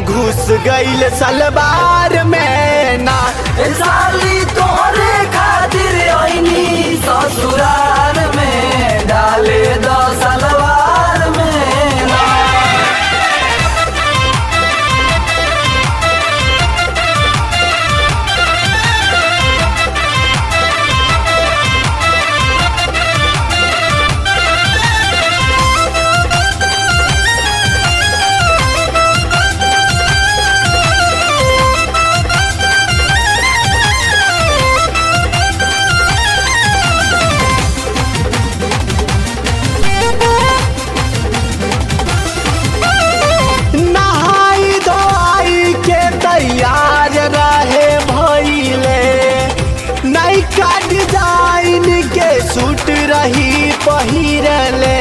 घुस गईल सलवार में ना ए साली तोहरे खातिर आईनी ससुराल में डाले दो सलवार में ना नहाई धोआई के तैयार रहे भइले नैका डिजाइन के सूट रही पहिरले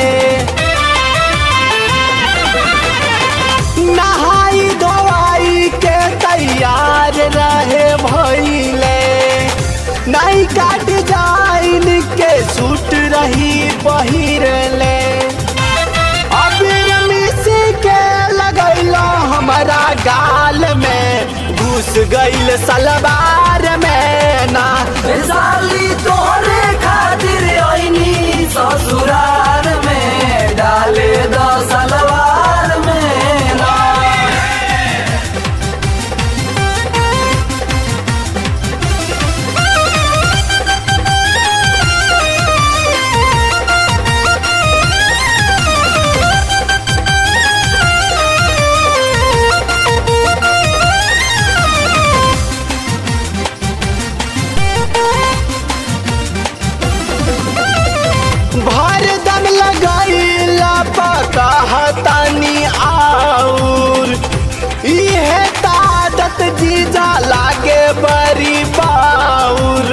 नहाई धोआई के तैयार रहे भइले नैका डिजाइन के सूट रही पहिरले अबीर मिसी के लगैलो हमारा गाल में घुस गईल सलवार में ना ए साली तोहरे खातिर आईनी ससुराल में डाले दो सलवार में ना भर दम लगैला पकहतनी आउर इहे तादत जीजा लागे बड़ी बाउर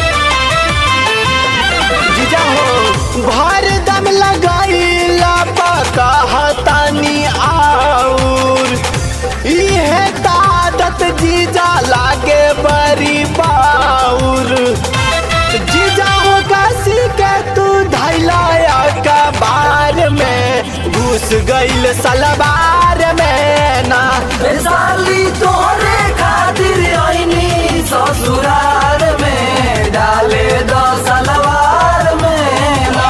जीजा हो भर दम लगैला पकहतनी आउर इहे तादत जीजा लागे बड़ी बाउर जीजा हो काशी के तू धैलाया कबार में घुस गईल सलवार में ना ए साली तोहरे खातिर आईनी ससुराल में डाले दो सलवार में ना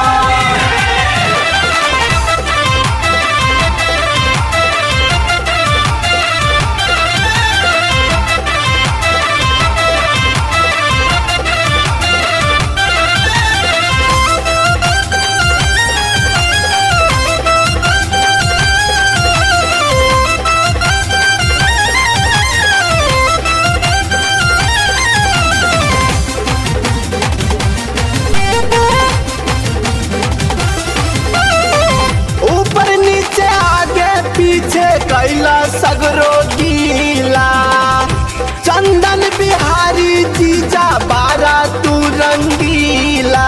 ऊपर नीचे आगे पीछे कैला सगरो गीला चंदन बिहारी जीजा बारा तू रंगीला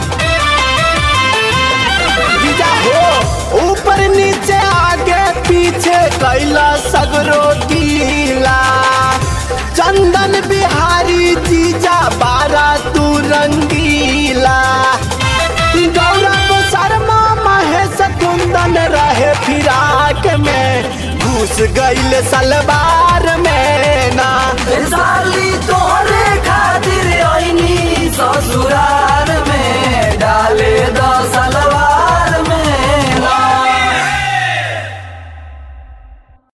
जीजा हो ऊपर नीचे आगे पीछे कैला सगरो गीला चंदन बिहारी जीजा बारा तू रंगीला गौरव शर्मा महेश कुंदन रहे फिराक में घुस गईल सलवार में ना ए